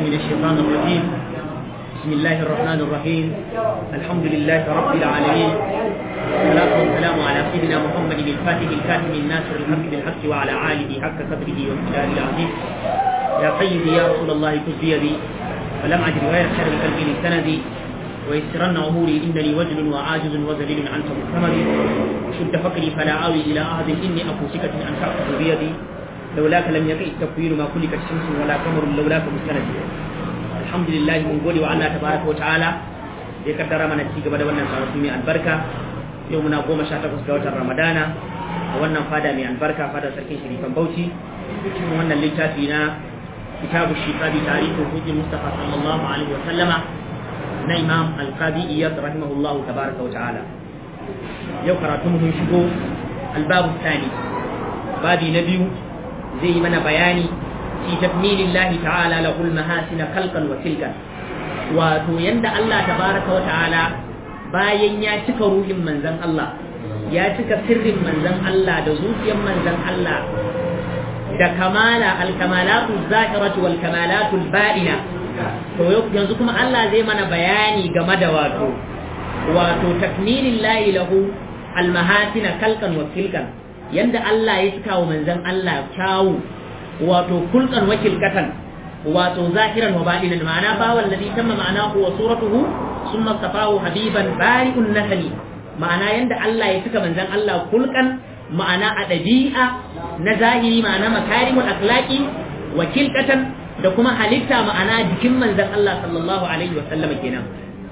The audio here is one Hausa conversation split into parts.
من الشيطان الرجيم بسم الله الرحمن الرحيم الحمد لله رب العالمين والصلاة والسلام على سيدنا محمد الفاتح الكاتم الناصر الحق بالحق وعلى آله حق قدره وامتداد العظيم يا سيدي يا رسول الله كن بيدي ولم أجد غير شر قلبي لسندي ويسرن أموري إنني وجل وعاجز وذليل عنك مكتمري شد فقري فلا آوي إلى أحد إني أكو سكة أن تأخذ بيدي لولاك لم يقع التكوين ما كلك الشمس ولا قمر لولاك مستند الحمد لله من قولي وعلا تبارك وتعالى ya kaddara mana ci gaba da wannan karatu mai albarka yau muna goma sha takwas ga watan ramadana a wannan fada mai albarka fadar sarkin shirifan bauchi cikin wannan littafi na kitabu shifa bi tarihi hujji mustafa sallallahu alaihi wa sallama na imam alqadi iyad rahimahullahu tabaraka wa ta'ala yau karatu mun shigo albabu tsani babi na biyu zai yi mana bayani fi takmilillahi ta'ala lahul mahasina khalqan wa tilkan wato yanda Allah tabaraka wa ta'ala bayan ya cika ruhin manzon Allah ya cika sirrin manzon Allah da zuciyar manzon Allah da kamala alkamalatu zahiratu wal kamalatu ba'ina to yanzu kuma Allah zai mana bayani game da wato wato takmilin lahi lahu almahasina kalkan wa kilkan yanda Allah ya cika wa manzon Allah kyawu wato kulkan wa kilkatan wato zahiran wa ba'inan ma'ana ba wallazi tamma ma'anahu wa suratuhu summa safahu habiban bari'un nasali ma'ana yanda Allah ya cika manzon Allah kulkan ma'ana a ɗabi'a na zahiri ma'ana makarimul akhlaqi wa kilkatan da kuma halitta ma'ana jikin manzon Allah sallallahu alaihi wa sallam kenan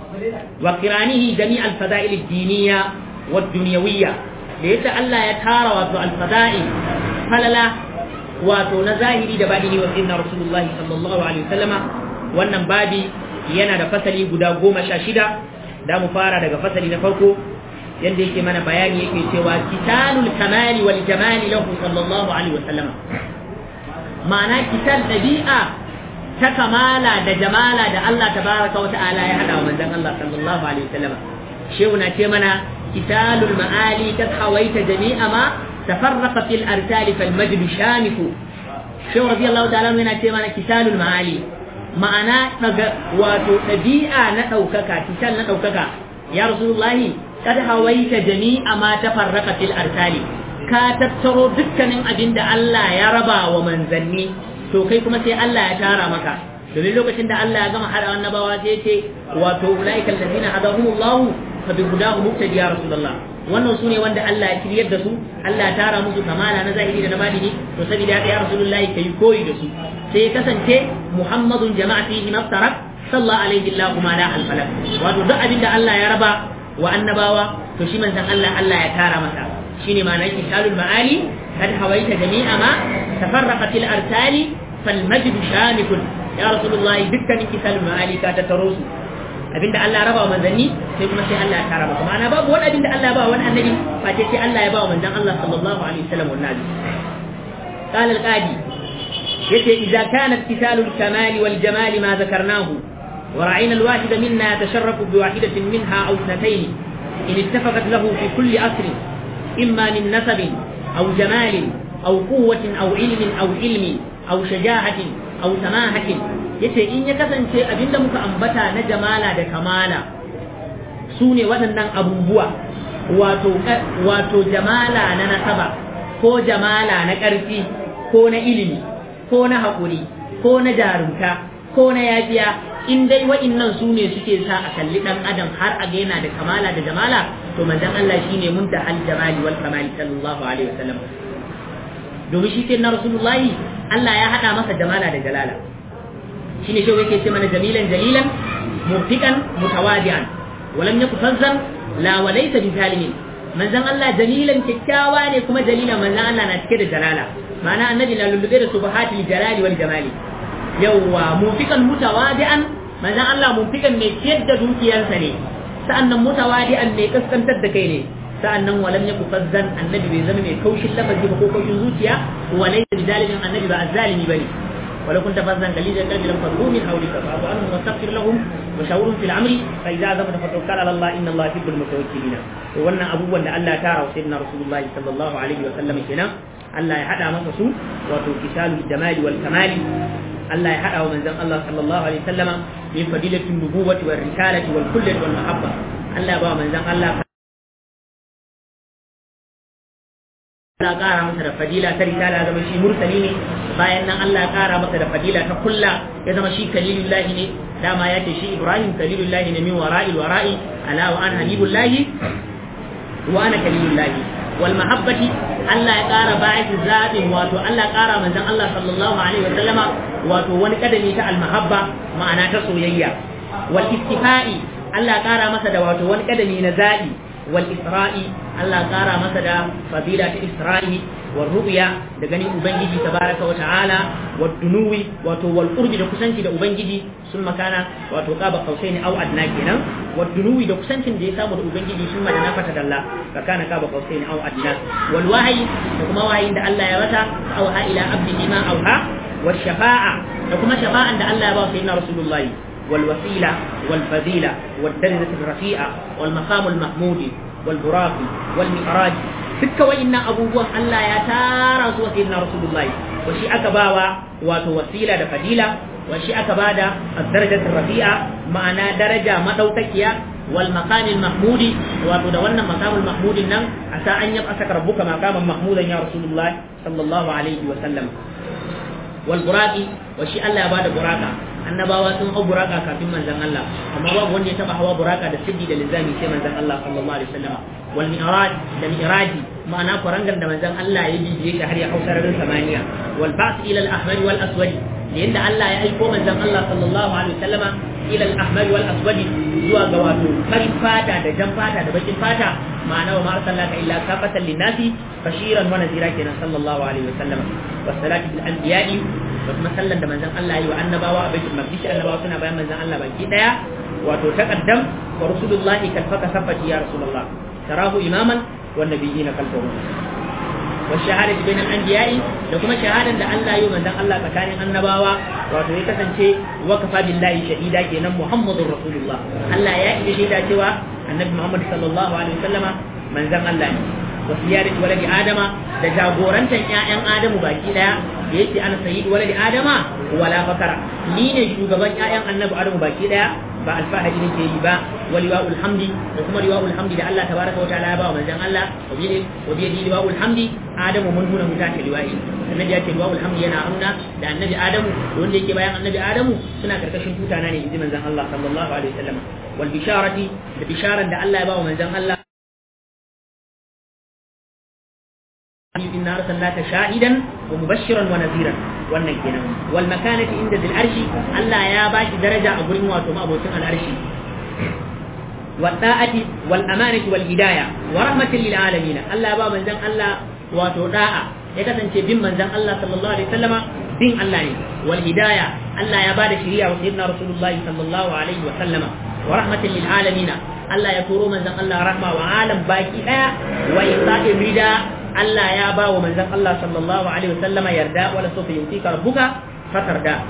wa qiranihi jami'al fada'il ad-diniyya wa dunyawiyya da yace Allah ya tara wato al-fada'il falala wato na zahiri da baɗini wa sayyidina rasulullahi sallallahu alaihi wasallama wannan babi yana da fasali guda goma sha shida da mu fara daga fasali na farko yadda yake mana bayani yake cewa kitanul kamali wal jamali lahu sallallahu alaihi wasallama ma'ana kitan dabi'a ta kamala da jamala da Allah tabaraka wa ta'ala ya hada wa manzon Allah sallallahu alaihi wasallama shehu na ce mana kitalul ma'ali tathawaita jami'a ma تفرق في الأرسال فالمجد شامخ شو رضي الله تعالى من أتمنى كسال المعالي معنا واتو تبيئة نتوكك كسال نتوكك يا رسول الله قد هويت جميع ما تفرق في الأرسال كاتبترو دكا من أبين الله يا ربا ومن ذني to kai kuma sai Allah ya tara maka domin lokacin da Allah ya gama hada annabawa sai ce wato ulaikal ladina hadahumullahu fa bi hudahu muqtadi ya rasulullah wannan su ne wanda Allah ya kiryar da su Allah ya tara musu kamala na zahiri da na badini to saboda haka ya rasulullahi kai koyi da su sai kasance muhammadun jama'a fihi maftarak sallallahu alaihi wa ma la al falak wato duk abinda Allah ya raba wa annabawa to shi manzon Allah Allah ya tara masa shine ma'anar kitabul ma'ali kad hawaita jami'a ma tafarraqat al arsali fal majd shamikun ya rasulullahi dukkanin kitabul ma'ali ka tattaro su abinda Allah raba wa manzanni sai kuma sai Allah ya kara maka ma'ana babu wani abinda Allah ya ba wani annabi face sai Allah ya ba wa manzan Allah sallallahu alaihi wasallam wannan nabi قال القاضي يتي إذا كان اتصال الكمال والجمال ما ذكرناه ورأينا الواحد منا يتشرف بواحدة منها أو اثنتين إن اتفقت له في كل أسر إما من نسب أو جمال أو قوة أو علم أو علم أو شجاعة أو سماحة yace in ya kasance abinda muka ambata na jamala da kamala su ne waɗannan abubuwa wato wato jamala na nasaba ko jamala na ƙarfi ko na ilimi ko na haƙuri ko na jarumta ko na yafiya in dai wa'innan su ne suke sa a kalli ɗan adam har a yana da kamala da jamala to manzon Allah shine muntahal jamali wal kamali sallallahu alaihi wasallam domin shi ke na rasulullahi Allah ya haɗa masa jamala da jalala shine shi yake ce mana jamilan jalilan murtikan mutawadi'an walam yaku fazzan la walaysa bi zalimin manzon Allah jalilan kikkiawa ne kuma jalilan manzon Allah na cike da jalala ma'ana annabi na lullube da subhatil jalali wal jamali yawwa murtikan mutawadi'an manzon Allah murtikan mai ciyar da dukiyarsa ne sa'annan mutawadi'an mai kaskantar da kai ne sa'annan walam yaku fazzan annabi bai zama mai kaushin lafazi ba ko kaushin zuciya walaysa bi zalimin annabi ba azzalimi bane ولو كنت فظا غليظ القلب لانفضوا من حولك فاعف عنهم واستغفر لهم وشاورهم في الامر فاذا عزمت فتوكل على الله ان الله يحب المتوكلين wannan abubuwan da Allah ya tara wa sayyidina rasulullahi sallallahu alaihi wa sallam kenan Allah ya hada masa su wato kisalul jamali wal kamali Allah ya hada wa manzon Allah sallallahu alaihi wasallama min fadilatin nubuwati wal risalati wal kullati wal mahabba Allah ya ba manzon Allah Allah ƙara masa da fadila ta risala ya zama shi mursali ne bayan nan Allah ya ƙara masa da fadila ta kulla ya zama shi kalilullahi ne dama ya ce shi Ibrahim kalilullahi ne min wara'il wara'i ala wa an habibullahi wa ana kalilullahi wal mahabbati Allah ya ƙara bayan zaɓin wato Allah ya ƙara manzon Allah sallallahu alaihi wa sallama wato wani kadami ta al mahabba ma'ana ta soyayya wal istifa'i Allah ya ƙara masa da wato wani kadami na zaɓi والإسراء الله قارا مسدا فضيلة إسراء والرؤيا دغني أبنجي تبارك وتعالى والدنو واتو والقرب da kusanci da ubangiji sun makana wato qaba qausaini aw adna kenan والدنو da kusancin da ya samu da ubangiji sun madana fata dalla ka kana qaba qausaini aw adna wal wahyi da kuma wahayin da Allah ya wata aw ha ila abdihi ma awha wal shafa'a da kuma shafa'an da Allah ya ba sayyidina rasulullahi والوسيلة والفضيلة والدرجة الرفيعة والمقام المحمود والبراق والمعراج دك وإن أبوه الله يا تارى سيدنا رسول الله وشي أكباوا واتو وسيلة فضيلة وشي أكبادا الدرجة الرفيعة معنى درجة مدوتكيا والمقام المحمود واتو دولنا مقام المحمود النم عسى أن يبأسك ربك مقاما محمودا يا رسول الله صلى الله عليه وسلم والبراق وشي الله يبادا براقا annabawa sun hau buraka kafin manzon Allah amma babu wanda ya taba hawa buraka da siddi da linzami sai manzon Allah sallallahu alaihi wasallam wal mi'raj da mi'raji ma'ana kurangan da manzon Allah ya bibiye shi har ya hau sararin samaniya wal ba's ila al ahmar wal aswad yanda Allah ya aiko manzon Allah sallallahu alaihi wasallama ila al ahmar wal aswad zuwa ga wato farin fata da jan fata da bakin fata ma'ana wa ma arsalnaka illa kafatan linnasi bashiran wa nadhira kenan sallallahu alaihi wasallam wassalatu bil anbiya'i da kuma sallan da manzon Allah yi wa annabawa a baitul maqdis annabawa suna bayan manzon Allah baki daya wato taqaddam wa rasulullahi kalfaka safati ya rasulullah tarahu imaman wa nabiyina kalfahu wa shahadatu bainal anbiya'i da kuma shahadan da Allah yi manzon Allah tsakanin annabawa wato ya kasance wakafa billahi shahida kenan muhammadur rasulullah Allah ya yi shaida cewa annabi Muhammad sallallahu alaihi wasallama manzon Allah ne wa siyarat waladi adama da jagorantan ƴaƴan adamu baki daya da yake ana sayyid waladi adama wala fakara ni ne shugaban ƴaƴan annabi adamu baki daya ba alfahari ne ke yi ba waliwaul hamdi da kuma liwaul hamdi da Allah tabaraka wa ta'ala ya ba wa manzon Allah wa bi wa bi liwaul hamdi adamu mun huna mutaka liwai annabi ya ce liwaul hamdi yana amna da annabi adamu da wanda yake bayan annabi adamu suna karkashin tutana ne inji manzon Allah sallallahu alaihi wasallam wal bisharati da bisharan da Allah ya ba wa manzon Allah إنا أرسلناك شاهدا ومبشرا ونذيرا wannan kenan wal makanati inda dil arshi Allah ya bashi daraja a gurin wato mabocin al arshi wal da'ati wal amanati wal hidayah wa rahmatin lil alamin Allah ba manzon Allah wato da'a ya kasance bin manzon Allah sallallahu alaihi wasallama bin Allah ne wal hidayah Allah ya bada shari'a wa sayyidina rasulullahi sallallahu alaihi wasallama wa rahmatin lil alamin Allah ya turo manzon Allah rahma wa alam baki daya wa isa'i rida Allah ya ba wa manzon Allah sallallahu alaihi wasallama yarda wala sofa yutika rabbuka fatarda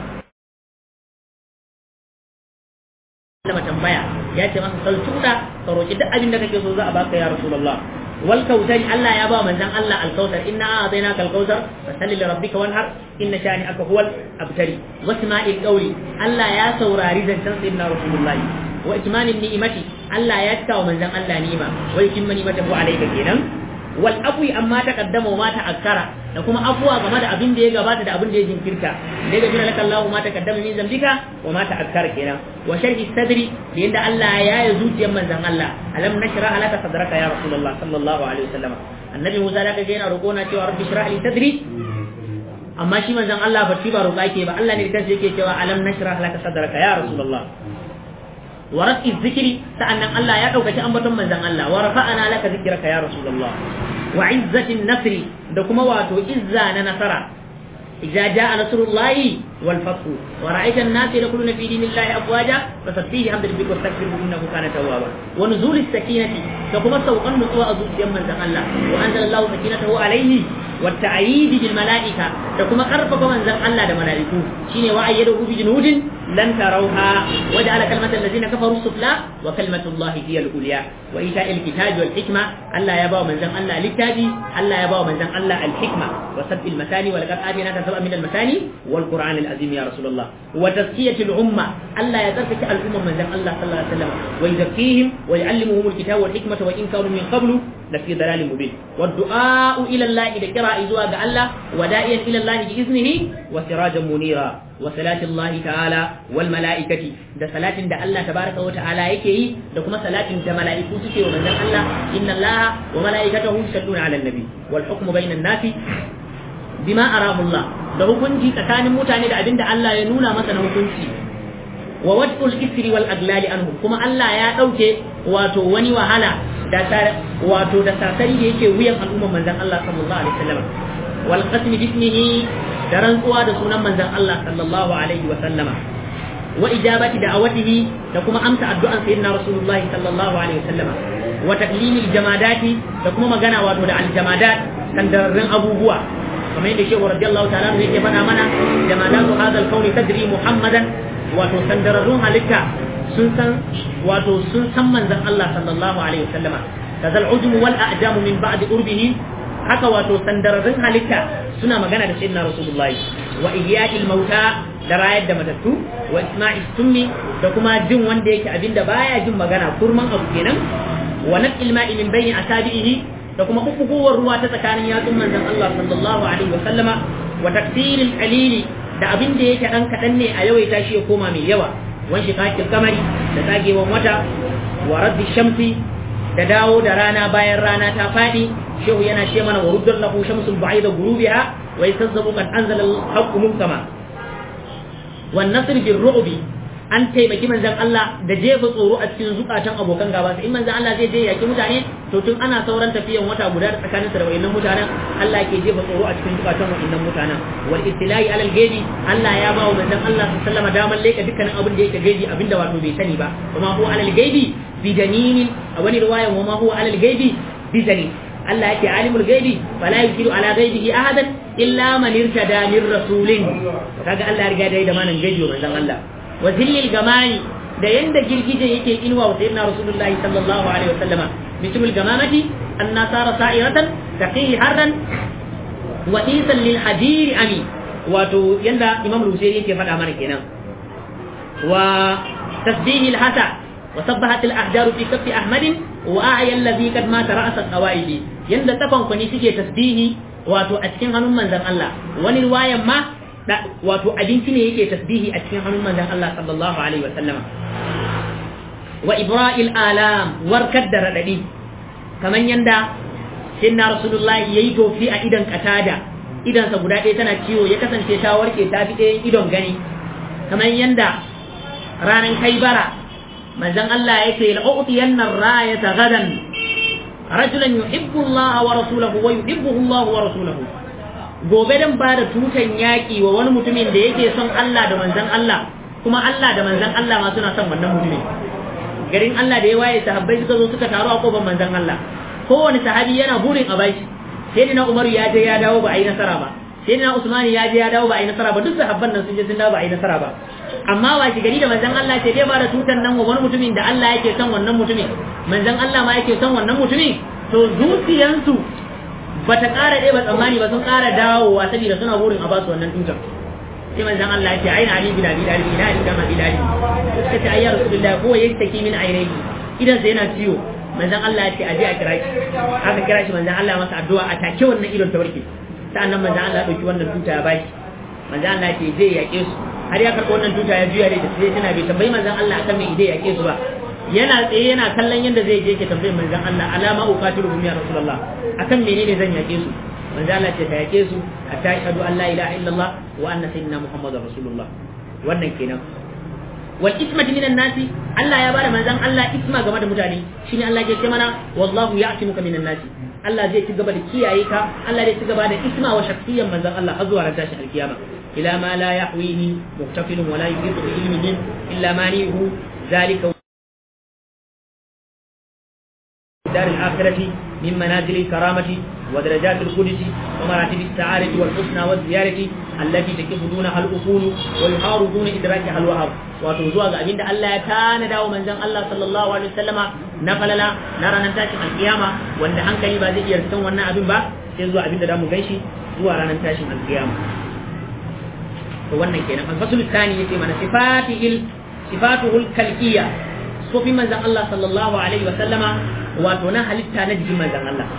Allah tambaya ya ce masa saltuda ka roki duk abin da kake so za a baka ya rasulullah wal kautari Allah ya ba manzon Allah al kautar inna a'tainaka al kautar fasalli li rabbika wanhar inna shani'aka huwal abtari wasma'il qawli Allah ya saurari zancen sayyidina rasulullah wa itmanin ni'imati Allah ya cika wa manzon Allah ni'ima wa yutimma ni'matahu alayka kenan wal afwi amma ta kaddama wa ma ta akkara da kuma afuwa game da abin da ya gabata da abin da ya jinkirta da ga jira laka Allahu ma ta kaddama min zambika wa ma ta akkara kenan wa sharhi sadri da yanda Allah ya yi zuciyar manzon Allah alam nashra laka sadraka ya rasulullah sallallahu alaihi wasallam annabi Musa da kaga yana roƙo na cewa rabbi shrah li sadri amma shi manzon Allah ba shi ba roƙa yake ba Allah ne da kansa yake cewa alam nashrah laka sadraka ya rasulullah wa rafi zikri sa'annan Allah ya daukaci ambaton manzon Allah wa rafa'ana laka zikraka ya rasulullah wa izzatin nasri da kuma wato izza na nasara idza jaa nasrullahi wal fath wa ra'aita an-nasa yadkhuluna fi dinillahi afwaja fasabbihi hamdan rabbika wastaghfirhu innahu kana tawwaba wa nuzulis sakinati da kuma saukan nutsuwa a zuciyar manzon Allah wa anzalallahu sakinatahu alayhi wa ta'yid bil mala'ika da kuma karfafa manzon Allah da mala'iku shine wa ayyadahu bi junudin lan tarawha wa ja'ala kalmatal ladzina kafaru sufla wa kalimatullahi hiya al-ulya wa ita'il kitabi wal hikma Allah ya bawa manzon Allah littafi Allah ya bawa manzon Allah al-hikma wa sabbil masani wa laqad atinaka sab'a min al-masani wal qur'an al-azim ya rasulullah wa tazkiyatil umma Allah ya tsarkake al'umma manzon Allah sallallahu alaihi wasallam wa yuzakkihim wa yu'allimuhum al-kitaba wal hikmata wa in kanu min qablu lafi dalalin mubin wa du'a ila Allah da kira zuwa ga Allah wa da'iyan ila Allah bi iznihi wa sirajan munira wa salati Allah ta'ala wal mala'ikati da salatin da Allah tabaraka wa ta'ala yake yi da kuma salatin da mala'iku suke wa manzon Allah inna Allah wa mala'ikatahu yusalluna 'alan nabi wal hukmu bainan nasi bima arahu Allah da hukunci tsakanin mutane da abinda Allah ya nuna masa na hukunci wa wad'ul isri wal aglali anhum kuma Allah ya dauke wato wani wahala da wato da sasari da yake wuyan al'umman manzon Allah sallallahu alaihi wasallam wal qasmi bismihi da rantsuwa da sunan manzon Allah sallallahu alaihi wasallama wa ijabati da'awatihi da kuma amsa addu'an sayyidina rasulullahi sallallahu alaihi wasallama wa taklimil jamadati da kuma magana wato da aljamadat sandarrin abubuwa kamar yadda shehu radiyallahu ta'ala yake faɗa mana jamadatu hadal kauni tadri muhammadan wato sandararrun halitta sun san wato sun san manzon Allah sallallahu alaihi wasallama kazal ujmu wal a'jamu min ba'di urbihi haka wato sandararrun halitta suna magana da sayyidina rasulullahi wa ihya'il mauta da rayar da matattu wa isma'is summi da kuma jin wanda yake abinda baya jin magana kurman abu kenan wa naqil ma'i min bayni asabihi da kuma kukkuwar ruwa ta tsakanin yatsun manzon Allah sallallahu alaihi wasallama wa takdiril qalili da abin da yake dan kadan ne a yawaita shi ya koma mai yawa wan shiqaqil kamari da tsagewan wata wa raddi shamsi da dawo da rana bayan rana ta fadi shehu yana ce mana wa ruddar lahu shamsul ba'ida gurubiha wa yasazzabu qad anzala al-haqqu munkama wan nasr bil ru'bi an taimaki manzan Allah da jefa tsoro a cikin zukatan abokan gaba in manzan Allah zai je yaki mutane to tun ana sauran tafiyan wata guda tsakanin sa da wayannan mutanen Allah ke jefa tsoro a cikin zukatan wayannan mutanen wal ittilai alal gaibi Allah ya ba wa manzan Allah sallama daman leka dukkanin abin da yake gaibi abinda wato bai sani ba kuma huwa alal gaibi bi dalilin a wani riwayan wa ma huwa alal gaibi bi dalil Allah yake alimul gaibi fala yukiru ala gaibihi ahadan illa man irtada min rasulin kaga Allah ya riga da da manan gaibi manzan Allah wa zillil gamani da yanda girgije yake inuwa wa sayyidina rasulullahi sallallahu alaihi wasallama mithlul gamamati anna sara sa'iratan taqihi harran wa isan lil hadir ami wato yanda imam rusairi yake faɗa mana kenan wa tasbihi al hasa wa sabbahat al ahjar fi kaffi ahmad wa a'ya alladhi qad mata ra's al qawaid yanda tafan kwani suke tasbihi wato a cikin hannun manzon Allah wani riwayan ma wato abinci ne yake tasbihi a cikin hannun manzon Allah sallallahu alaihi wasallama wa ibra'il alam warkar da radadi kaman yanda sayyidina rasulullahi yayi tofi a idan katada idan sa guda ɗaya tana ciwo ya kasance ta warke ta fi ɗayan idon gani kaman yanda ranan kaibara manzon Allah yake la'utiyanna rayata gadan rajulan yuhibbu Allah wa rasuluhu wa yuhibbuhu Allah wa rasuluhu gobe dan ba da tutan yaƙi wa wani mutumin da yake son Allah da manzan Allah kuma Allah da manzan Allah ma suna son wannan mutumin garin Allah da ya waye sahabbai suka zo suka taru a kofar manzan Allah kowane sahabi yana burin a bashi sai na Umar ya je ya dawo ba a yi nasara ba sai na Usman ya je ya dawo ba a yi nasara ba duk sahabban nan sun je sun dawo ba a yi nasara ba amma wa gari da manzan Allah sai dai ba da tutan nan wa wani mutumin da Allah yake son wannan mutumin manzan Allah ma yake son wannan mutumin to zuciyansu ba ta ƙara ɗaya ba tsammani ba sun ƙara dawowa saboda suna burin a basu wannan tutar sai manzon Allah ya ce aina ali bin abi dalib ina ali bin abi dalib suka ce ayya rasulullahi ko yayi take min ainihi idan sai yana ciwo manzon Allah ya ce aje a kira shi aka kira shi manzon Allah masa addu'a a take wannan idon ta warke sa'annan manzon Allah ya dauki wannan tuta ya bashi manzon Allah ya ce zai yaƙe su har ya karɓi wannan tuta ya juya da sai tana bai tambayi manzon Allah akan me idai yaƙe su ba yana tsaye yana kallon yadda zai je ke tambayin manzon Allah alama uqatilu ya rasulullah akan menene zan yake su manzon Allah ce ka yake su hatta ashhadu an la ilaha illallah wa anna sayyidina muhammadar rasulullah wannan kenan wal ismati minan nasi Allah ya bada manzon Allah isma game da mutane shine Allah ya ce mana wallahu ya'timuka minan nasi Allah zai ci gaba da kiyaye ka Allah zai ci gaba da isma wa shakhsiyan manzon Allah har zuwa ran tashin alkiyama ila ma la yahwihi muhtafilun wa la yuhitu bi ilmihi illa manihu ذلك دار الآخرة من منازل الكرامة ودرجات القدس ومراتب السعادة والحسنى والزيارة التي تكف دونها الأصول ويحار دون إدراكها الوهر وتوزوها أبين الله كان داو من زن الله صلى الله عليه وسلم نقل لا نرى ننتاشي القيامة وأن عنك يبازي يرسون وانا أبين با سيزوا أبين دامو غيشي زوا ننتاشي القيامة wannan kenan al-fasl thani yace mana sifatihil sifatuhul kalqiyya sofin manzon Allah sallallahu alaihi wa sallama wato na halitta na jikin manzon Allah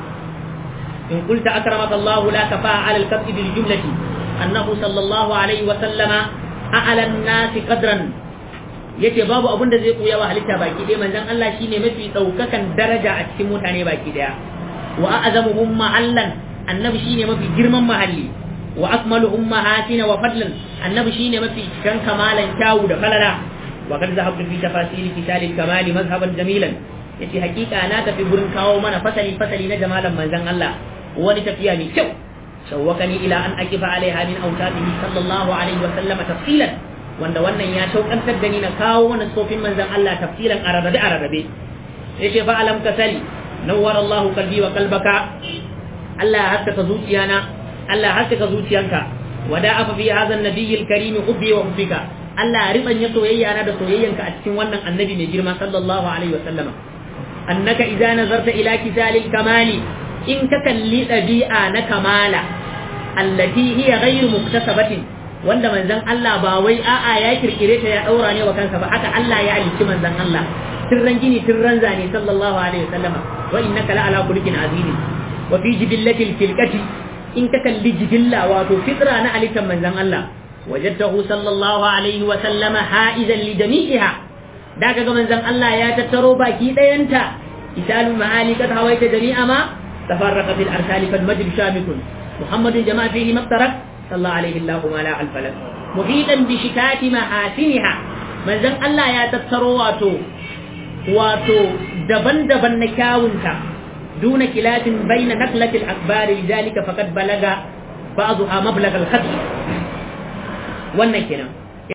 in qulta akramaka Allah la kafa ala al-kabd bil jumlati annahu sallallahu alaihi wa sallama a'la an-nas qadran yace babu abun da zai koya wa halitta baki ɗaya manzon Allah shine mafi daukakan daraja a cikin mutane baki ɗaya wa a'zamuhum mahallan annabi shine mafi girman mahalli wa akmaluhum mahatina wa fadlan annabi shine mafi kan kamalan kyawu da falala wa kad zahabtu fi tafasili kitab al-kamali mazhaban jamilan yace hakika na tafi gurin kawo mana fasali fasali na jamalan manzon Allah wani tafiya mai kyau shawwakani ila an akifa alaiha min awtadihi sallallahu alaihi wa sallam tafsilan wanda wannan ya shaukantar da ni na kawo mana sofin manzon Allah tafsilan arabe arabe yace fa alam kasali nawwara Allahu qalbi wa qalbaka Allah ya haskaka zuciyana Allah haskaka zuciyanka wada afa fi hadha an-nabiy al-karim hubbi wa hubbika Allah ribanya soyayya na da soyayyanka a cikin wannan annabi mai girma sallallahu alaihi wa sallama annaka idza nazarta ila kisalil kamali in ka kalli dabi'a na kamala allati hiya ghayru muktasabatin wanda manzon Allah ba wai a'a ya kirkire ta ya daura ne wa kansa ba haka Allah ya halicci manzon Allah tirran gini tirran zane sallallahu alaihi wa sallama wa innaka la ala khuluqin azim wa fi jibillatil filqati in ka kalli jibilla wato fitra na alikan manzan Allah wajadtahu sallallahu alaihi wa sallama ha'izan li jami'iha da kaga manzan Allah ya tattaro baki dayanta isalu ma'ali kad hawaita jami'a ma tafarraqa fil arsali fal majd shamikun muhammadun jama'a fihi maftarak sallallahu alaihi allahu ma la al falak muhitan bi shikati mahasiniha manzan Allah ya tattaro wato wato daban-daban na kyawunta دون خلاف بين نقلة الأخبار لذلك فقد بلغ بعضها مبلغ الخط wannan kenan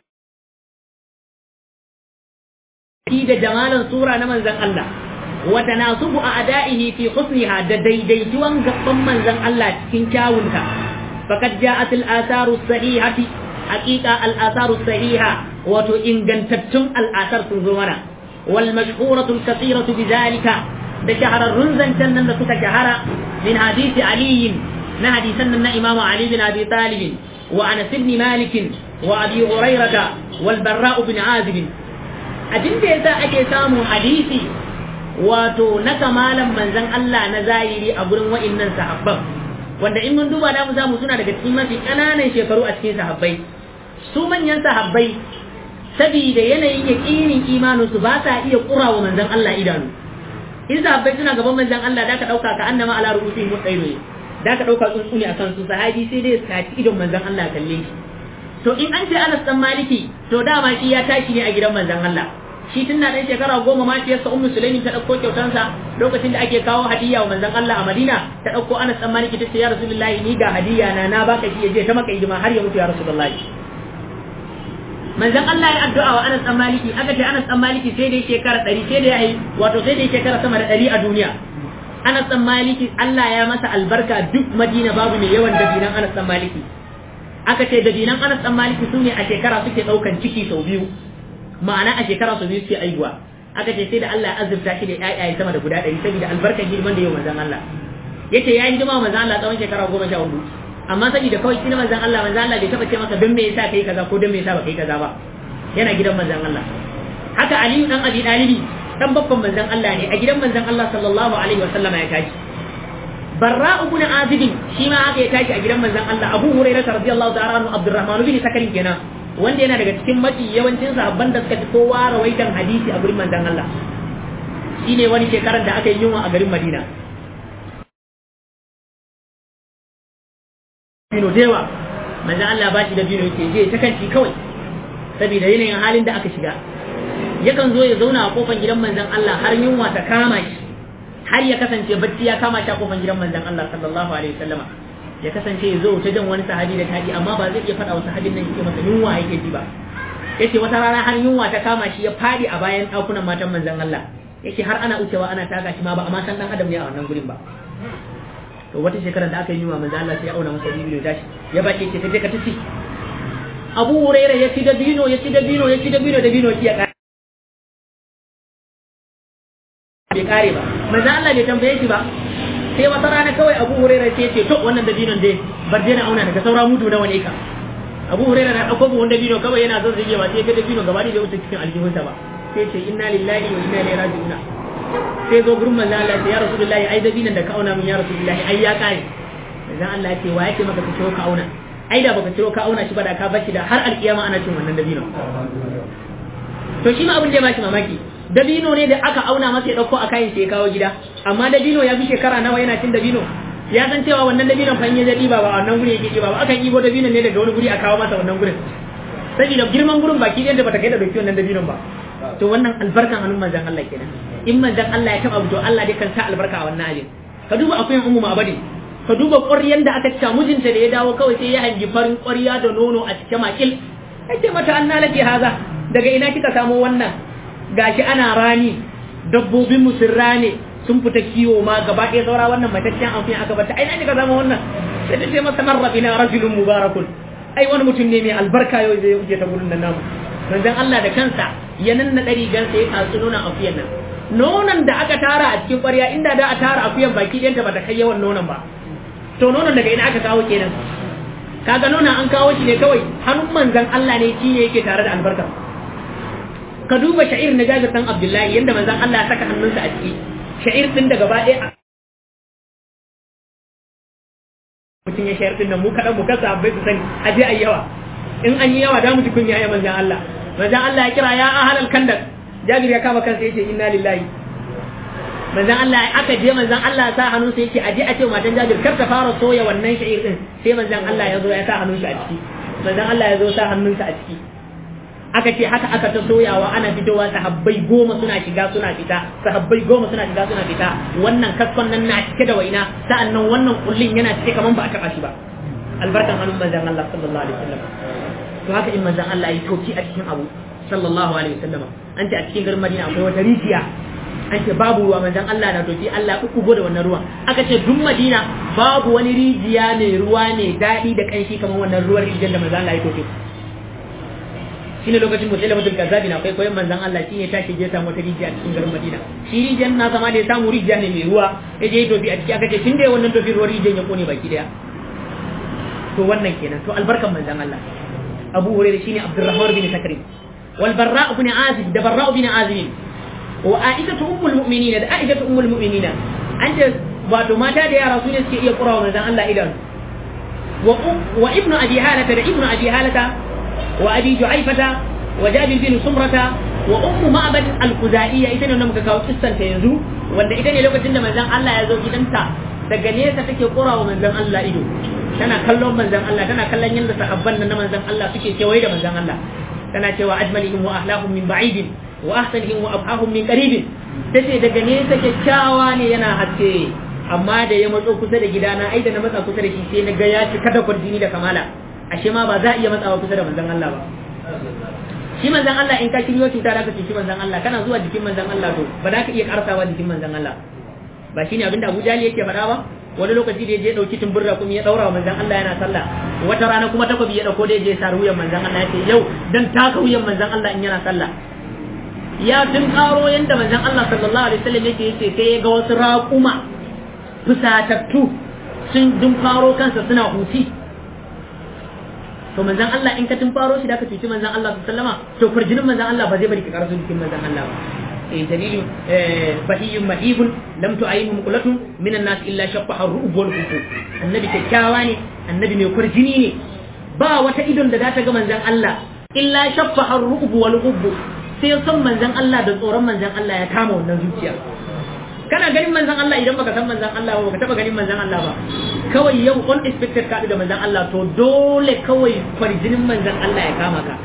da jamalan sura na manzon Allah wa tanasubu a ada'ihi fi husniha da daidaituwan gaban manzon Allah cikin kyawunta faqad ja'at al-atharu sahihati haqiqa al-atharu sahiha wato ingantattun al-athar sun zo mana wal mashhuratu al-kathiratu bidhalika da shahararrun zancen nan da suka shahara min hadisi aliyin na hadisan nan na imamu ali bin abi talib wa anas ibn malik wa abi hurairata wal barra ibn azib abin da yasa ake samun hadisi wato na kamalan manzon Allah na zahiri a gurin wa'annan sahabban wanda in mun duba da mu zamu suna daga cikin mafi kananan shekaru a cikin sahabbai su manyan sahabbai saboda yanayin yaƙinin imaninsu ba sa iya ƙurawa manzon Allah idanu in sahabbai suna gaban manzon Allah da ka dauka ka annama ala rubuti mu tsayo da ka dauka tsuntsu ne akan su sahabi sai dai sati idon manzon Allah kalle shi to in an ce Anas dan Maliki to dama shi ya tashi ne a gidan manzon Allah shi tun na dan shekara goma ma shi yasa Ummu Sulaimin ta dauko kyautansa lokacin da ake kawo hadiya wa manzon Allah a Madina ta dauko Anas dan Maliki ta ce ya Rasulullahi ni ga hadiya na na baka shi je ta maka hidima har ya mutu ya Rasulullahi manzon Allah ya addu'a wa Anas dan Maliki aka ce Anas dan Maliki sai dai shekara 100 sai dai yayi wato sai dai shekara sama da 100 a duniya Anas dan Maliki Allah ya masa albarka duk Madina babu mai yawan dabinan Anas dan Maliki aka ce dabinan Anas dan Maliki sune a shekara suke daukan ciki sau biyu ma'ana a shekara sau biyu suke aihuwa aka ce sai da Allah ya azurta shi da ƴaƴaye sama da guda 100 saboda albarkar hidiman da yau manzon Allah yace ya hidima manzon Allah tsawon shekara 14 amma saboda kawai shi manzon Allah manzon Allah bai taba ce masa don me yasa kai kaza ko don me yasa ba kai kaza ba yana gidan manzon Allah haka Aliyu dan Abi Dalibi dan babban manzon Allah ne a gidan manzon Allah sallallahu alaihi wasallam ya tashi Barra ibn Azib shi ma haka ya tashi a gidan manzon Allah Abu Hurairah radiyallahu ta'ala anhu Abdurrahman bin Sakarin kenan wanda yana daga cikin mafi yawancin sahabban da suka fi kowa rawaitan hadisi a gurin manzon Allah shine wani shekarar da aka yi yunwa a garin Madina bino da yawa manzo Allah ba shi da bino yake je ta kanci kawai saboda yanayin halin da aka shiga yakan zo ya zauna a kofar gidan manzon Allah har yunwa ta kama shi har ya kasance bacci ya kama shi a kofar gidan manzon Allah sallallahu alaihi wasallama ya kasance ya zo ta jan wani sahabi da taji amma ba zai iya faɗa wa sahabin nan yake masa yunwa yake ji ba yace wata rana har yunwa ta kama shi ya fadi a bayan ɗakunan matan manzon Allah yake har ana wucewa ana taka shi ma ba amma san dan adam ne a wannan gurin ba to wata shekarar da aka yi wa manzo Allah sai ya auna masa bibiyo tashi ya baki ce sai ka tafi Abu Hurairah ya ci dabino ya ci dabino ya ci dabino dabino ya kare bai kare ba manzo Allah bai tambaye shi ba sai wata rana kawai Abu Hurairah sai ya ce to wannan dabinon dai bar dai na auna daga saura mudu nawa ne ka Abu Hurairah na dauko buhun dabino kawai yana zan zage ba sai ga dabino gaba da wuce cikin aljihunsa ba sai ce inna lillahi wa inna ilaihi raji'un sai zo gurin manzo Allah ya rasulullahi ai dabinon da ka auna min ya rasulullahi ai ya kare manzo Allah ya ce wa yake maka ka ciro ka auna ai da baka ciro ka auna shi ba da ka bar shi da har alkiyama ana cin wannan dabino to shi ma abin da ya bashi mamaki dabino ne da aka auna masa ya dauko a kayan sai ya kawo gida amma dabino ya fi shekara nawa yana cin dabino ya san cewa wannan dabinon fa in ya jadi ba ba wannan guri yake ba akan ibo dabinon ne daga wani guri a kawo masa wannan gurin saboda girman gurin baki da bata kai da dauki wannan dabinon ba to wannan albarkan hannun manzon Allah kenan in manzon Allah ya taba to Allah dai kan sa albarka a wannan abin ka duba akwai ummu ma'abadi ka duba ƙwaryan da aka cika mijinta da ya dawo kawai sai ya hangi farin ƙwarya da nono a cike makil ce mata an nalake haza daga ina kika samo wannan gashi ana rani dabbobin mu sun rane sun fita kiwo ma gaba ɗaya saura wannan mataccen amfani aka bata ai na kika zama wannan sai ta ce masa marra bina rajulun mubarakun ai wani mutum ne mai albarka yau zai wuce ta gurin nan namu manzon Allah da kansa ya nanna ɗari gan sai ya tatsu nonon akuyan nan nonon da aka tara a cikin ƙwarya inda da a tara akuyan baki ɗayanta ba ta kai yawan nonon ba to nonon daga ina aka kawo kenan kaga nonon an kawo shi ne kawai hannun manzon Allah ne shi ne yake tare da albarka ka duba sha'ir na Jabir dan Abdullahi yanda manzon Allah ya saka hannunsa a ciki sha'ir din da gaba ɗaya mutum ya sha'ir din nan mu kaɗan mu kasa bai su sani a je ayi yawa in an yi yawa da mu ji kunya ya manzon Allah manzon Allah ya kira ya ahalal kandar Jabir ya kama kansa yace inna lillahi manzan Allah aka je manzan Allah sa hannun sa yake aje a ce matan Jabir kar ta fara soya wannan sha'ir din sai manzan Allah ya zo ya sa hannun shi a ciki manzan Allah ya zo sa hannun sa a ciki aka ce haka aka ta soyawa ana fitowa sahabbai goma suna shiga suna fita sahabbai goma suna shiga suna fita wannan kaskon nan na cike da waina sa'annan wannan kullin yana cike kaman ba a taba shi ba albarkan hannun manzan Allah sallallahu alaihi wasallam to haka in manzan Allah ya toki a cikin abu sallallahu alaihi wasallam an ce a cikin garin Madina akwai wata rijiya an ce babu ruwa manzon Allah na tofi Allah uku da wannan ruwan aka ce duk Madina babu wani rijiya mai ruwa ne daɗi da kanshi kamar wannan ruwan rijiyar da manzon Allah ya tofi shine lokacin mutum mutum kazzabi na akwai koyon manzon Allah shine ta shige samu wata rijiya a cikin garin Madina shi rijiyar na zama da ya samu rijiya ne mai ruwa ya je tofi a ciki aka ce tun da wannan tofi ruwan rijiyar ya kone baki daya to wannan kenan to albarkan manzon Allah Abu Hurairah shine Abdurrahman bin Sakri wal Barra ibn Azib da Barra ibn Azib وعائشة أم المؤمنين ده عائشة أم المؤمنين أنت wato mata da yara su ne suke iya kurawa manzon Allah idan wa ibnu abi halata da ibnu abi halata wa abi ju'aifata wa jabir bin sumrata wa ummu ma'bad al-khuzaiya ita ne wanda muka kawo kissan ta yanzu wanda ita ne lokacin da manzon Allah ya zo gidanta daga nesa take kurawa manzon Allah ido tana kallon manzon Allah tana kallon yadda sahabban nan na manzon Allah suke kewaye da manzon Allah tana cewa ajmalihim wa ahlahum min ba'idin wa ahsanihim wa abhahum min qaribin tace daga nesa kyakkyawa ne yana haske amma da ya matso kusa da gidana ai da na matsa kusa da shi sai na ga ya cika da kwarjini da kamala ashe ma ba za a iya matsawa kusa da manzon Allah ba shi manzon Allah in ka shiryo cuta da ka cuci manzon Allah kana zuwa jikin manzon Allah to ba za ka iya karsawa jikin manzon Allah ba shine abinda Abu Jali yake faɗa ba wani lokaci da ya je dauki tumburra kuma ya daura wa manzon Allah yana sallah wata rana kuma takobi ya dauko da ya je sa wuyan manzon Allah ya ce yau dan taka wuyan manzon Allah in yana sallah ya tun karo yanda manzon Allah sallallahu alaihi wasallam yake yace sai ya ga wasu raƙuma fusatattu sun dun faro kansa suna huci to manzon Allah in ka tun faro shi da ka cuci manzon Allah sallallahu alaihi to furjinin manzon Allah ba zai bari ka karasu jikin manzon Allah ba eh dalilin bahiyyun mahibun lam tu'ayyihu muqlatun minan nas illa shaqqa ar-ru'ub wal khusuf annabi kyakkyawa ne annabi mai kurjini ne ba wata idon da za ta ga manzon Allah illa shaqqa ar-ru'ub wal khusuf sai son manzan Allah da tsoron manzan Allah ya kama wannan zuciya kana ganin manzan Allah idan baka san manzan Allah ba baka taba ganin manzan Allah ba kawai yau unexpected ka da manzan Allah to dole kawai farjinin manzan Allah ya kama ka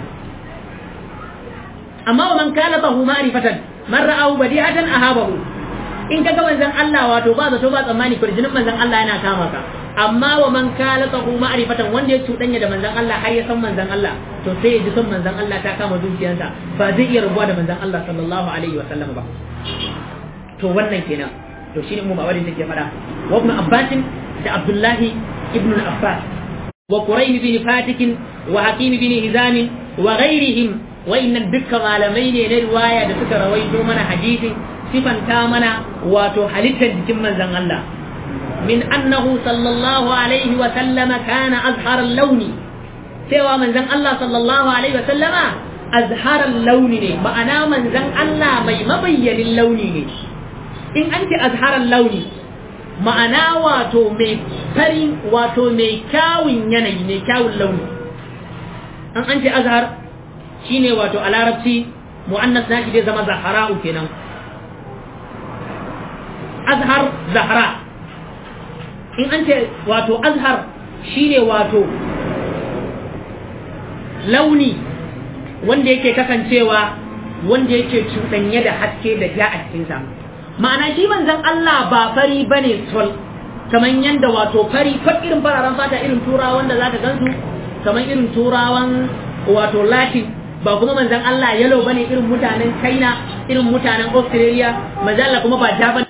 amma wa man kana bahu ma'rifatan man ra'ahu badi'atan ahabahu in kaga manzan Allah wato ba zato ba tsammani farjinin manzan Allah yana kama ka amma wa man kala tsahu ma'rifatan wanda ya cuɗanya da manzan Allah har ya san manzan Allah to sai ya ji son manzan Allah ta kama zuciyarsa ba zai iya rabuwa da manzan Allah sallallahu alaihi wa sallam ba to wannan kenan to shine mu mawadin take fada wa ibn abbas da abdullahi ibn abbas wa qurayn bin fatik wa hakim bin hizam wa ghairihim wa innan dukkan malamai ne na riwaya da suka rawaito mana hadisin sifanta mana wato halittar jikin manzon Allah min annahu sallallahu alaihi wa sallama kana azhar al-launi cewa manzon Allah sallallahu alaihi wa sallama azhar al-launi ne ma'ana manzon Allah mai mabayyanin launi ne in an ce azhar al-launi ma'ana wato mai farin wato mai kyawun yanayi mai kyawun launi an an ce azhar shine wato a larabci mu'annas nashi zai zama zahara'u kenan azhar zahra in an ce wato azhar shine wato launi wanda yake kasancewa wanda yake cuɗanye da haske da ja a cikinsa ma'ana shi manzon Allah ba fari bane sol kamar yanda wato fari fat irin fararen fata irin turawan da zaka gansu kamar irin turawan wato latin ba kuma manzon Allah yalo bane irin mutanen China irin mutanen Australia manzon Allah kuma ba ja bane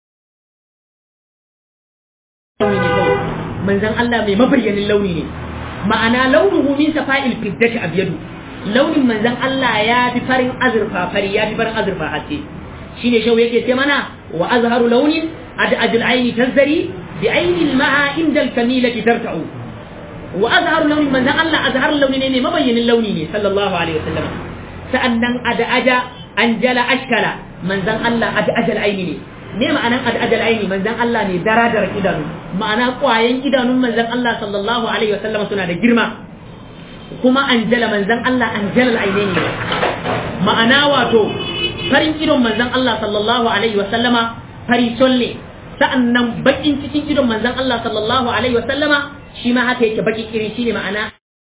manzon Allah mai mabayyanin launi ne ma'ana launuhu min safa'il fiddati abyadu launin manzon Allah ya fi farin azurfa fari ya fi farin azurfa haske shine shau yake ce mana wa azharu launin ad'ajul aini tazzari bi aini al-ma'a inda al-kamilati tarta'u wa azharu launin manzon Allah azharu launi ne mabayyanin launi ne sallallahu alaihi wasallam sa'annan ad'aja anjala ashkala manzon Allah ad'ajal aini ne ne ma'anan ad'ajal aini manzon Allah ne daradar idanu ma'ana kwayan idanun manzon Allah sallallahu alaihi wasallam suna da girma kuma anjala manzon Allah anjalal ainaini ne ma'ana wato farin idon manzon Allah sallallahu alaihi wasallama fari solle sa'annan bakin cikin idon manzon Allah sallallahu alaihi wasallama shi ma haka yake baki iri shine ma'ana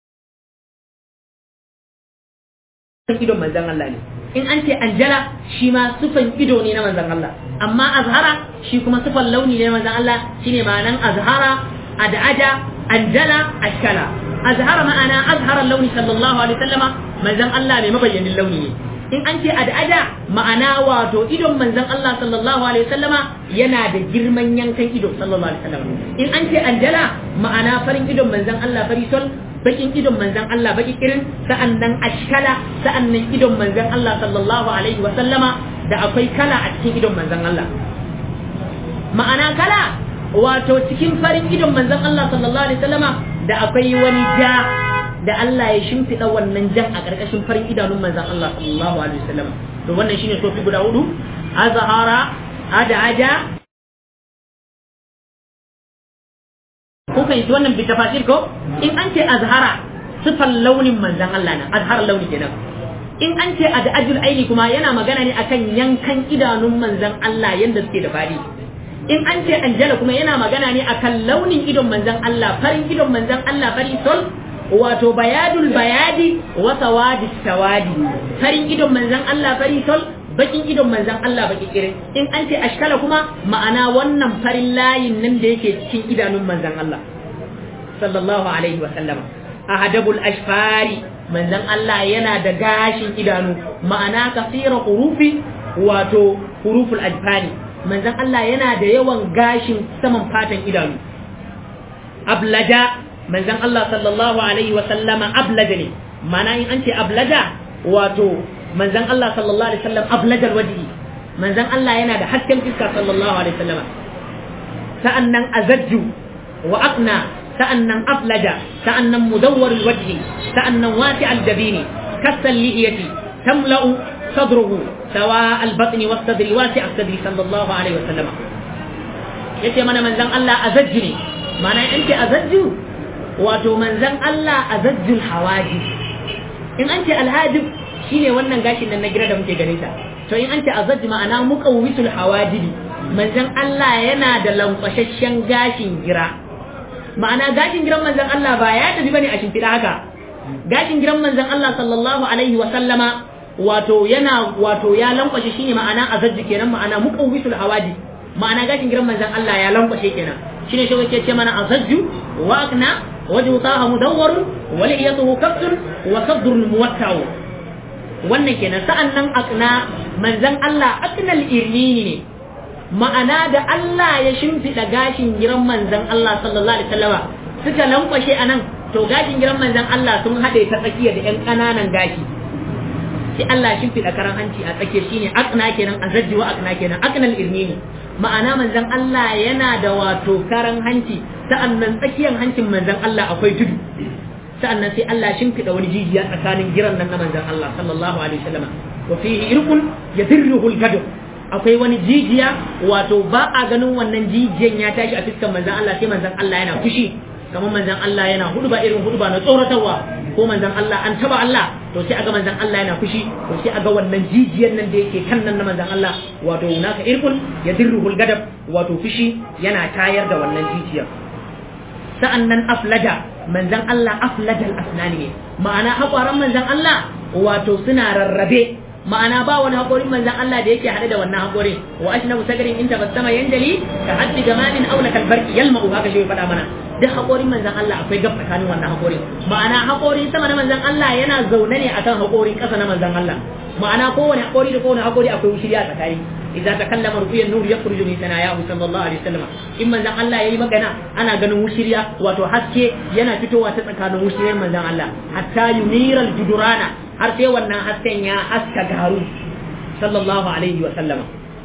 idon manzon Allah ne in an ce anjala shi ma sufan ido ne na manzon Allah amma azhara shi kuma sufan launi ne na manzon Allah shine ma'anan azhara ad'aja anjala ashkala azhara ma'ana azhara launi sallallahu alaihi wasallama manzon Allah mai mabayyanin launi ne in an ce ad'aja ma'ana wato idon manzon Allah sallallahu alaihi wasallama yana da girman yankan ido sallallahu alaihi wasallama in an ce anjala ma'ana farin idon manzon Allah fari sol bakin idon manzan Allah baki irin sa'annan ashkala sa'annan idon manzan Allah sallallahu alaihi wa sallama da akwai kala a cikin idon manzan Allah ma'ana kala wato cikin farin idon manzan Allah sallallahu alaihi wa sallama da akwai wani ja da Allah ya shimfiɗa wannan jan a ƙarƙashin farin idanun manzan Allah sallallahu alaihi wa sallama to wannan shine sofi guda hudu azhara adaja ko fahimci wannan bi tafasir ko in an ce azhara sifan launin manzan Allah na azhar launi kenan in an ce adajul aini kuma yana magana ne akan yankan idanun manzan Allah yanda suke da fadi in an ce anjala kuma yana magana ne akan launin idon manzan Allah farin idon manzan Allah fari sol wato bayadul bayadi wa sawadi sawadi farin idon manzan Allah fari sol bakin idon manzan Allah baki kirin in an ce ashkala kuma ma'ana wannan farin layin nan da yake cikin idanun manzan Allah sallallahu alaihi wa sallama ahadabul ashfari manzan Allah yana da gashin idanu ma'ana kasira hurufi wato huruful ajfani manzan Allah yana da yawan gashin saman fatan idanu ablaja manzan Allah sallallahu alaihi wa sallama ablaja ne ma'ana in an ce ablaja wato manzan Allah sallallahu alaihi wasallam ablajal wajhi manzan Allah yana da hasken fiska sallallahu alaihi wasallam sa'annan azajju wa aqna sa'annan aflaja sa'annan mudawwar alwajhi sa'annan wasi' aljabini kasal lihiyati tamla'u sadruhu sawa albatni was-sadri wasi' as-sadri sallallahu alaihi wasallam yace mana manzan Allah azajju ne mana in ce azajju wato manzan Allah azajjul hawaji in an ce alhajib shine wannan gashin nan na gira da muke ganin ta to in an ce azajj ma'ana muqawwisul hawajibi manzon Allah yana da lankwashashshen gashin gira ma'ana gashin giran manzon Allah ba ya tafi bane a shimfiɗa haka gashin giran manzon Allah sallallahu alaihi wa sallama wato yana wato ya lankwashe shine ma'ana azajj kenan ma'ana muqawwisul hawajib ma'ana gashin giran manzon Allah ya lankwashe kenan shine shi yake ce mana azajju wa akna wajhu taha mudawwar wa liyatuhu kafsun wa sadrun muwatta'u wannan kenan sa'an nan akna manzan Allah aknal irnini ne ma'ana da Allah ya shimfiɗa gashin giran manzan Allah sallallahu alaihi wasallama suka lankwashe a nan to gashin giran manzan Allah sun haɗe ta tsakiya da 'yan ƙananan gashi sai Allah shimfiɗa karan hanci a tsakiya shine akna kenan azajji wa akna kenan aknal irmini ma'ana manzan Allah yana da wato karan hanci sa'annan tsakiyar hancin manzan Allah akwai tudu sa'annan sai Allah shimfiɗa wani jijiya tsakanin giran nan na manzan Allah sallallahu alaihi wasallama wa fihi irqun yadirruhu al-gadu akwai wani jijiya wato ba a ganin wannan jijiyan ya tashi a fiskan manzan Allah sai manzan Allah yana fushi kamar manzan Allah yana hudu ba irin hudu ba na tsoratarwa ko manzan Allah an taba Allah to sai aga manzan Allah yana fushi to sai aga wannan jijiyan nan da yake kan nan na manzan Allah wato naka irkun ya dirruhul gadab wato fushi yana tayar da wannan jijiyar sa'annan aflaja manzan Allah aflajal asnani ne ma'ana haƙwaran manzan Allah wato suna rarrabe ma'ana ba wani haƙorin manzan Allah da yake haɗe da wannan haƙorin wa ashnabu sagarin in tabassama yanjali ka haddi gamalin aula kalbarki yalma'u haka shi faɗa mana duk haƙorin manzan Allah akwai gab tsakanin wannan haƙorin ma'ana haƙorin sama na manzan Allah yana zaune ne akan haƙorin ƙasa na manzan Allah ma'ana kowane haƙori da kowane haƙori akwai wushiriya tsakani idza takallama rubiyan nur yakhruju min sanayahu sallallahu alaihi wasallam in manzan Allah yayi magana ana ganin wushiriya wato haske yana fitowa ta tsakanin wushiriyar manzan Allah hatta yuniral judurana har sai wannan hasken ya haska garu sallallahu alaihi wasallam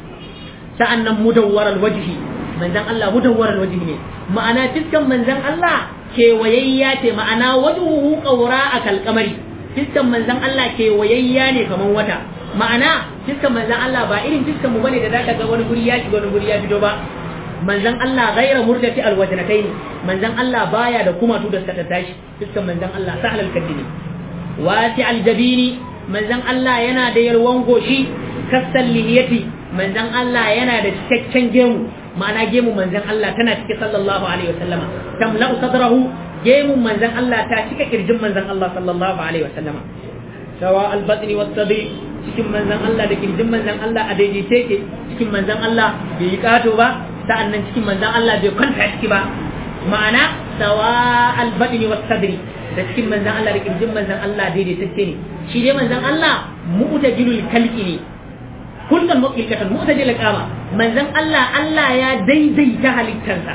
sa'annan mudawwaral wajhi manzan Allah mudawwaral wajhi ne ma'ana fiskan manzan Allah kewayayya ce ma'ana wajhuhu qawra akal qamari fiskan manzan Allah kewayayya ne kaman wata ma'ana fiskan manzan Allah ba irin fiskan mu bane da zaka ga wani guri ya shiga wani guri ya fito ba manzan Allah ghaira murdati alwajnatayn manzan Allah baya da kumatu da suka tashi fiskan manzan Allah sahlal kadini wasi aljabini manzan Allah yana da yalwan goshi kasal lihiyati manzan Allah yana da cikakken gemu ma'ana gemu manzan Allah tana cike sallallahu alaihi wasallama tamla'u sadrahu gemu manzan Allah ta cika kirjin manzan Allah sallallahu alaihi wasallama sawa albatni wasabi cikin manzan Allah da kirjin manzan Allah a daidaice ke cikin manzan Allah bai yi kato ba sa'annan cikin manzan Allah bai kwanta ciki ba ma'ana sawa albatni wasadri da cikin manzan Allah da kirjin manzan Allah daidaitacce ne shi dai manzan Allah mu'tajilul kalki ne kullum mu'ilkatan mu'tajil kama manzan Allah Allah ya daidaita halittarsa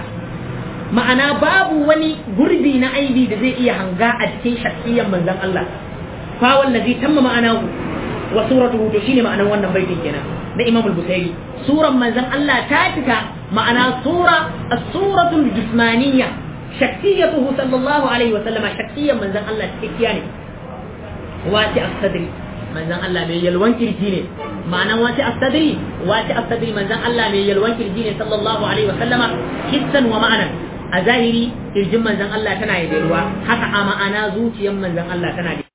ma'ana babu wani gurbi na aibi da zai iya hanga a cikin shakhsiyyar manzan Allah fa wallazi tamma ma'anahu wa suratuhu to shine ma'anar wannan baitin kenan na Imam al-Bukhari suran manzan Allah ta cika ma'ana sura as-suratul jismaniyya shakhsiyatuhu sallallahu alaihi wa sallama shakhsiyyar manzan Allah cikakkiya ne wati as-sadri manzan Allah mai yalwan kirji ne ma'anan wati as-sadri wati as-sadri manzan Allah mai yalwan kirji ne sallallahu alaihi wa sallama hissan wa ma'anan a zahiri kirjin manzan Allah tana da ruwa haka a ma'ana zuciyar manzan Allah tana da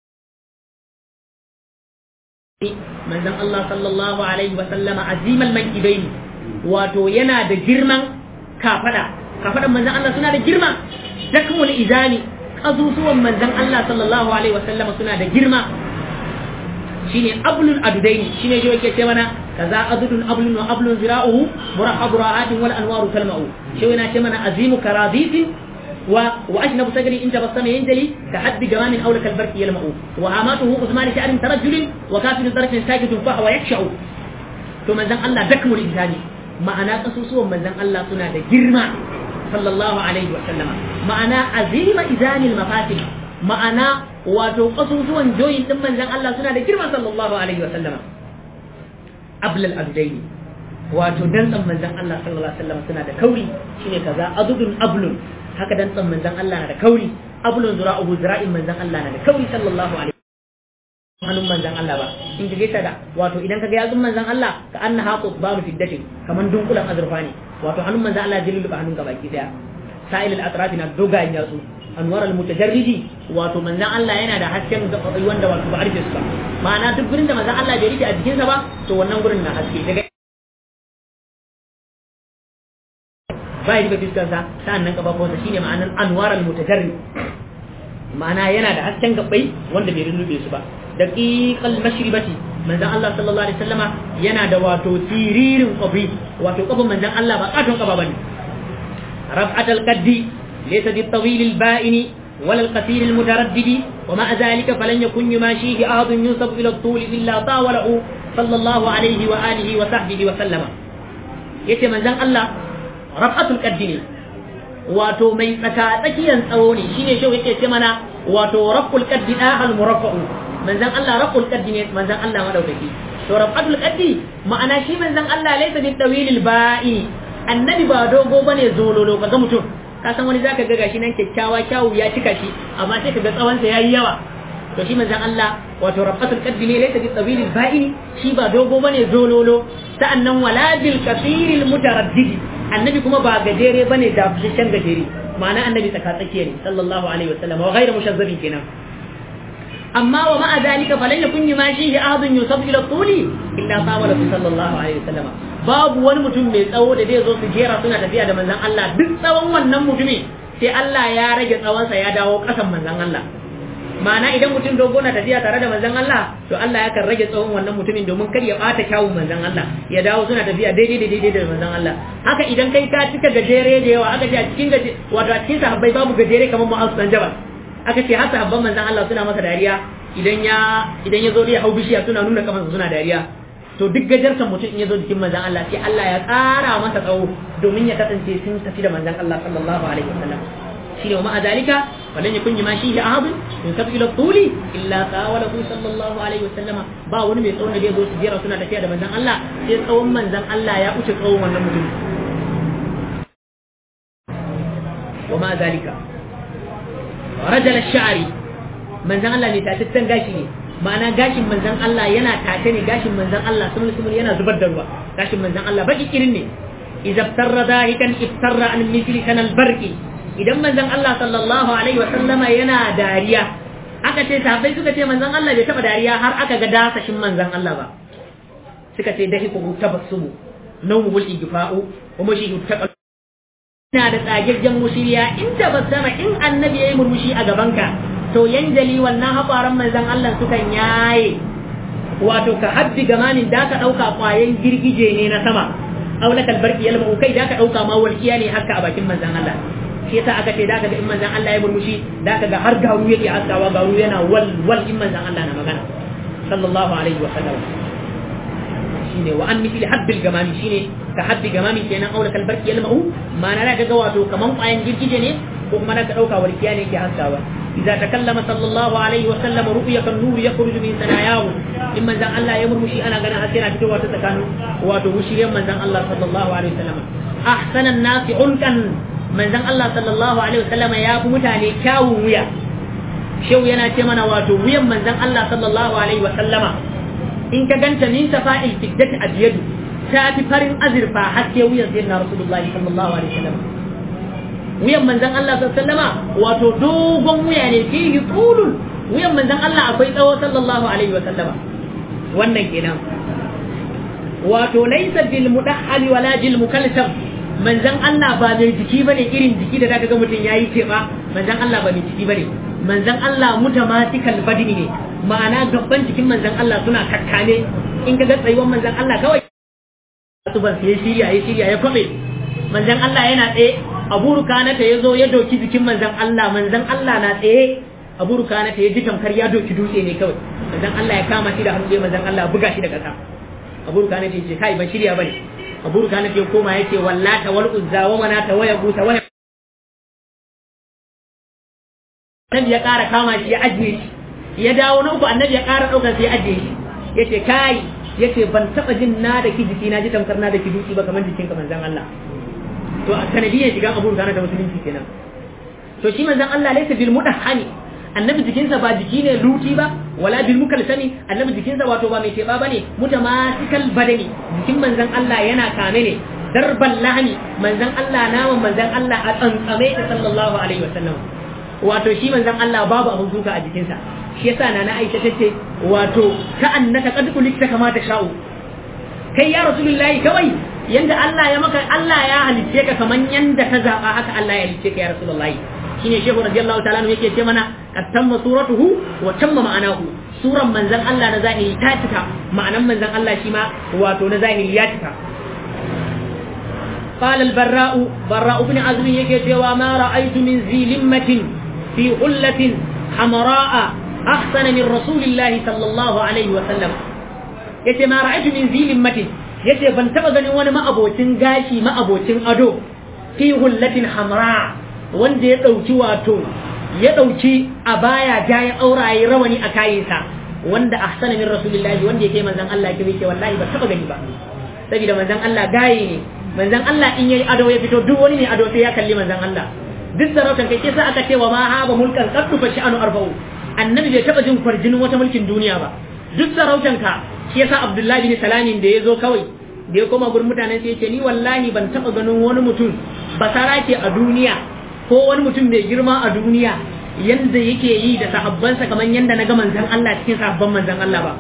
manzan Allah sallallahu alaihi wa sallama azimal mankibaini wato yana da girman kafada kafadan manzan Allah suna da girma dakmul izani kazusuwan manzan Allah sallallahu alaihi wa sallama suna da girma shine ablul adudaini shine shi yake ce mana kaza adudun ablun wa ablun zira'uhu murahabu ra'atin wal anwaru kalma'u shi yana ce mana azimu karadisin wa wa ashnabu sagri in tabassama yanjali ka haddi jamamin hawla kal barki yalma'u wa amatuhu uzmani sha'rin tarajjulin wa kafiru darfin sakitun fa huwa yaksha'u to manzan Allah dakmul insani ma'ana kasusuwan manzan Allah suna da girma sallallahu alaihi wa sallama ma'ana azima izanil mafatil ma'ana wato kasusuwan joyin din manzan Allah suna da girma sallallahu alaihi wa sallama ablal abdaini wato dantsan manzan Allah sallallahu alaihi wa sallama suna da kauri shine kaza adudun ablun haka dantsan manzan Allah na da kauri ablun zura'uhu zira'in manzan Allah na da kauri sallallahu alaihi hannun manzan Allah ba in ka gaita da wato idan ka ga yatsun manzan Allah ka anna haqu babu fiddatin kaman dunkulan azurfa ne wato hannun manzan Allah jillu ba hannun ka baki daya sa'il al-atraf na dogayen yatsu anwar al-mutajarridi wato manzan Allah yana da hasken gaɓaɓai wanda wato ba a rufe su ba ma'ana duk gurin da manzan Allah bai rufe a jikinsa ba to wannan gurin na haske daga ba ya rufe fiskarsa sa'an nan kafafuwansa shine ma'anar anwar al-mutajarrid ma'ana yana da hasken gaɓai wanda bai rufe su ba daqiqal mashribati manzan Allah sallallahu alaihi wasallama yana da wato tiririn qabi wato kafin manzan Allah ba katon kafa bane raf'atal qaddi ليس بالطويل البائن ولا القصير المتردد ومع ذلك فلن يكن يماشيه أحد ينسب إلى الطول إلا طاوله صلى الله عليه وآله وصحبه وسلم yace manzon Allah rafatul qaddi ne wato mai tsaka tsakiyan tsawo ne shine shi yake ce mana wato raful qaddi ahal muraffa'u manzon Allah raful qaddi ne manzon Allah madaukaki to rafatul qaddi ma'ana shi manzon Allah laysa bi tawilil ba'i annabi ba dogo bane zololo kaga mutum ka san wani zaka ga gashi nan kyakkyawa kyawu ya cika shi amma sai kaga tsawon sa yayi yawa to shi manzon Allah wato rafatul qaddi ne laysa bi tawilil ba'i shi ba dogo bane zololo sa'annan wala bil kasiril mutaraddidi annabi kuma ba gajere bane da fushin gajere ma'ana annabi tsaka tsakiya ne sallallahu alaihi wasallam wa ghayra mushazzabin kenan amma wa ma'a zalika falan yakun yumashi ahadun yusab ila tuli illa qawala sallallahu alaihi wasallam babu wani mutum mai tsawo da zai zo su jera suna tafiya da manzon Allah duk tsawon wannan mutumi sai Allah ya rage tsawonsa ya dawo kasan manzon Allah ma'ana idan mutum dogo na tafiya tare da manzon Allah to Allah yakan rage tsawon wannan mutumin domin kar ya bata kyawun manzon Allah ya dawo suna tafiya daidai da daidai da manzon Allah haka idan kai ka cika gajere da yawa aka ce a cikin gaje wato a cikin sahabbai babu gajere kamar Mu'az dan Jabal aka ce har sahabban manzon Allah suna masa dariya idan ya idan ya zo da ya hau bishiya suna nuna kafansa suna dariya to duk gajartan mutum in ya zo jikin manzon Allah sai Allah ya ƙara masa tsawo domin ya kasance sun tafi da manzon Allah sallallahu alaihi wasallam shine wa ma'a zalika falan yakun ma shi ahad in tafi ila tuli illa qawalahu sallallahu alaihi wasallama ba wani mai tsawon da zai zo su jera suna tafiya da manzon Allah sai tsawon manzon Allah ya wuce tsawon wannan mutum wa ma'a zalika rajal ash-sha'ri manzon Allah ne tattan gashi ne ma'ana gashin manzon Allah yana tace ne gashin manzon Allah sumul sumul yana zubar da ruwa gashin manzon Allah baki kirin ne idza tarra dahikan iftarra an mithli kanal barqi idan manzon Allah sallallahu alaihi wasallama yana dariya aka ce sahabbai suka ce manzon Allah bai taba dariya har aka ga dasashin manzon Allah ba suka ce dahiku tabassumu nawmul igfa'u wa mashihu taqal ina da tsagirgen mushiriya inda ba sama in annabi yayi murmushi a gabanka to yanjali wannan haƙwaran manzon Allah sukan yaye wato ka haddi gamanin da ka ɗauka ƙwayen girgije ne na sama aula kalbarki yalma kai da ka ɗauka ma walƙiya ne haka a bakin manzon Allah shi yasa aka ce da ka ga in manzon Allah ya murmushi da ka ga har garu yake haskawa garu yana wal wal in manzon Allah na magana sallallahu alaihi wa sallam shine wa an mithli habbil gamami shine ka habbi gamami kenan aula kalbarki yalma ma'ana da ga wato kaman ƙwayen girgije ne ko kuma da ka ɗauka walƙiya ne yake haskawa إذا تكلم صلى الله عليه وسلم رؤية النور يخرج من ثناياه إما زان الله يمر مشي أنا غنا أسيرا في توات تكانو وتوشي من زان الله صلى الله عليه وسلم أحسن الناس عنكا من زان الله صلى الله عليه وسلم يا متاني كاو ويا شو yana ce mana wato wuyan manzon Allah sallallahu alaihi wa sallama in ka ganta min safa'il fiddati abiyadu ta fi farin azurfa haske wuyan sayyidina rasulullahi sallallahu alaihi wa sallam wuyan manzan Allah sallama wato dogon wuya ne fihi tulun wuyan manzan Allah akwai tsawo sallallahu alaihi wa sallama wannan kenan wato laysa bil mudahhal wala bil mukalsam manzan Allah ba mai jiki bane irin jiki da zaka ga mutum yayi teba manzan Allah ba mai jiki bane manzan Allah mutamatikal badini ne ma'ana gaban jikin manzan Allah suna kakkane in ka ga tsayuwar manzan Allah kawai su ban sai shirya ya shirya ya kwabe manzan Allah yana tsaye abu rukanata ya zo ya doki jikin manzan Allah manzan Allah na tsaye abu rukanata ya ji tamkar ya doki dutse ne kawai manzan Allah ya kama shi da hannu sai manzan Allah buga shi da ƙasa abu rukanata ya ce kai ban shirya bane abu rukanata ya koma ya ce wallata wal uzza wa manata wa yabuta wa annabi ya ƙara kama shi ya ajiye shi ya dawo na uku annabi ya ƙara ɗaukar sai ya ajiye shi ya ce kai ya ce ban taɓa jin na da ki jiki na ji tamkar na da ki dutse ba kamar jikinka manzan Allah to a sanadiyyar shiga abu da da musulunci kenan to shi manzon Allah laysa bil mudahhani annabi jikinsa ba jiki ne luti ba wala bil mukalsami annabi jikinsa wato ba mai teba bane mutamatikal badani jikin manzon Allah yana kame ne darban lahani manzon Allah naman manzon Allah a tsantsame da sallallahu alaihi wasallam wato shi manzon Allah babu abun duka a jikinsa shi yasa nana Aisha tace wato ka annaka qad kulikta kama ta sha'u kai ya rasulullahi kawai yanda Allah ya maka Allah ya halicce ka kaman yanda ka zaba haka Allah ya halicce ka ya rasulullahi shine shehu radiyallahu ta'ala yake ce mana atamma suratuhu wa tamma ma'anahu suran manzon Allah na zahiri ta cika ma'anan manzon Allah shi ma wato na zahiri ya cika قال البراء براء بن عزم يكي وما رأيت من ذي لمة في غلة حمراء أحسن من رسول الله صلى الله عليه وسلم yace ma ra'aytu min zi limmatin yace ban taba ganin wani ma'abocin gashi ma'abocin ado fi hullatin hamra wanda ya dauki wato ya dauki a baya jayan auraye rawani a kayansa wanda ahsana min rasulillahi wanda yake manzon Allah ke yake wallahi ba taba gani ba saboda manzon Allah gaye ne manzon Allah in yayi ado ya fito duk wani mai ado sai ya kalli manzon Allah duk sarautan kai kisa aka ce wa ma haba mulkan qattu fa sha'anu arba'u annabi bai taba jin kwarjinin wata mulkin duniya ba duk sarautan ka shi yasa Abdullahi bin Salamin da ya zo kawai da ya koma gurin mutanen sai ya ce ni wallahi ban taba ganin wani mutum basara ke a duniya ko wani mutum mai girma a duniya yanda yake yi da sahabbansa kamar yanda na ga manzon Allah cikin sahabban manzon Allah ba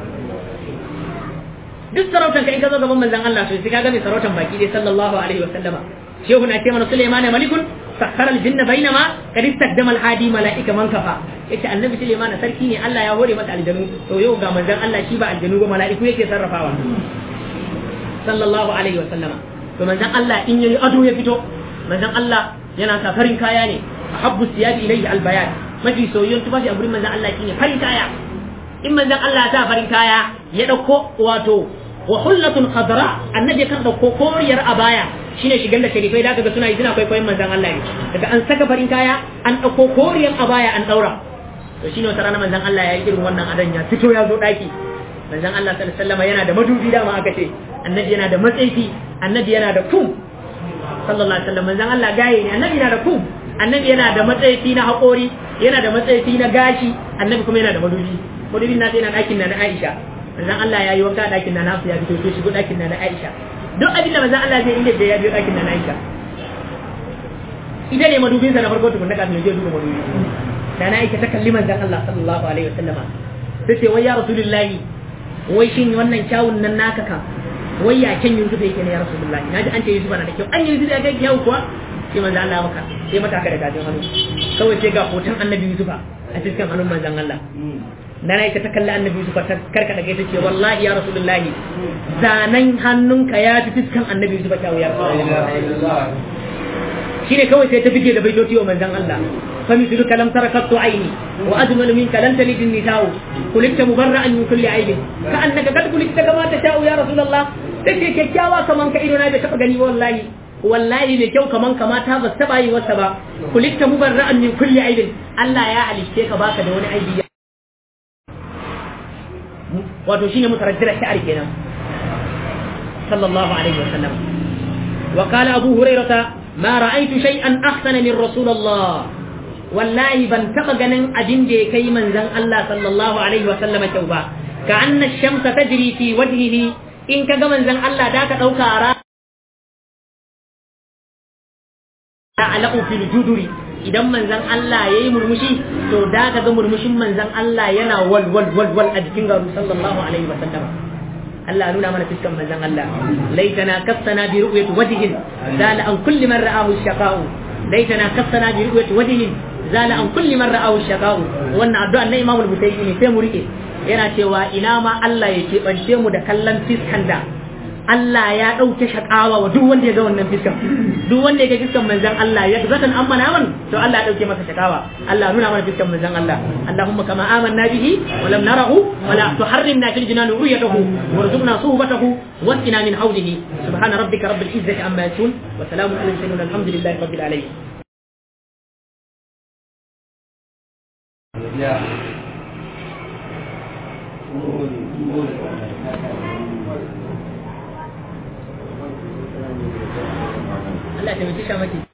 duk sarautan ka in ka zo gaban manzon Allah to sai ka ga mai sarautan baki dai sallallahu alaihi wa sallama shehu na ce mana Sulaiman malikun sakhara al-jinna bainama kad istaqdama al-hadi malaika man kafa yace annabi Sulaiman sarki ne Allah ya hore masa aljanu to yau ga manzon Allah shi ba aljanu ba malaiku yake sarrafawa sallallahu alaihi wa sallama to manzon Allah in yayi ado ya fito manzon Allah yana sa farin kaya ne ahabbu siyabi ilayhi al-bayan mafi soyayyen tufafi a gurin manzon Allah shine farin kaya in manzon Allah ya sa farin kaya ya dauko wato wa hullatun khadra annabi kan dauko koriyar abaya shine shigar da sharifai da kaga suna yi suna kwaikwayon manzon Allah ne daga an saka farin kaya an dauko koriyar abaya an daura to shine wata rana manzon Allah ya yi irin wannan adan ya fito ya zo daki manzon Allah sallallahu alaihi wasallam yana da madubi dama aka ce annabi yana da matsayi annabi yana da kum sallallahu alaihi wasallam manzon Allah gaye ne annabi yana da kum annabi yana da matsayi na haƙori yana da matsayi na gashi annabi kuma yana da madubi madubin nasa yana ɗakin na na Aisha manzon Allah ya yi wanka a ɗakin na nasu ya fito sai shigo ɗakin na na Aisha duk abin da manzon Allah zai inda da ya biyo ɗakin na na Aisha ita ne madubin sa na farko tukun da kafin ya je duba madubi da na Aisha ta kalli manzon Allah sallallahu alaihi wasallama sai ce wai ya rasulullahi wai shin wannan kyawun nan naka ka wai ya kyan Yusuf yake ne ya rasulullahi naji an ce Yusuf na da kyau an Yusuf ya ga kyau kuwa sai manzon Allah maka sai mata haka da gajin hannu kawai sai ga hoton annabi Yusuf a cikin hannun manzon Allah na na ita ta kalli annabi Yusuf ta karkada gaita ce wallahi ya rasulullahi zanen hannunka ya fi fiskan annabi Yusuf ta wuyar shine kawai sai ta bige da baitoci wa manzon Allah fa misluka lam tarakattu aini wa ajmalu minka lam talid an-nisa'u kulikta mubarra'an min kulli aibin ka annaka kad kulikta kama tasha'u ya rasulullah sai kyakkyawa kaman ka ido na bai taba gani wallahi wallahi mai kyau kaman kamata ba taba yi wasa ba kulikta mubarra'an min kulli aibin Allah ya halitte ka baka da wani aibi wato shine mutarajjira shi'ar kenan sallallahu alaihi wasallam wa qala abu hurairah ma ra'aytu shay'an ahsana min rasulullah wallahi ban taba ganin abin da ya kai manzon Allah sallallahu alaihi wasallam kyau ba ka anna ash-shamsa tajri fi wajhihi in kaga manzon Allah da ka dauka ra ala'u fil juduri idan manzan Allah ya yi murmushi to da ka ga murmushin manzan Allah yana wal wal wal wal a jikin garu sallallahu alaihi wa sallam Allah nuna mana fiskan manzan Allah laitana kassana bi ru'yati wajhin zala an kulli man ra'ahu shaqa'u laitana kassana bi ru'yati wajhin zala an kulli man ra'ahu shaqa'u wannan addu'a na Imam al-Bukhari ne sai mu rike yana cewa ina ma Allah ya keɓance mu da kallon fiskan da Allah ya ɗauke shakawa wa duk wanda ya ga wannan fiskan duk wanda ya ga fiskan manzon Allah ya zatan amma naman to Allah ya ɗauke masa shakawa Allah nuna mana fiskan manzon Allah Allahumma kama amanna bihi wa lam narahu wa la tuharrimna fil jinan ru'yatahu warzuqna suhbatahu wasqina min hawlihi subhana rabbika rabbil izzati amma yasifun wa salamun alal mursalin alhamdulillahi rabbil alamin Yeah. Allah ta mutu shamaki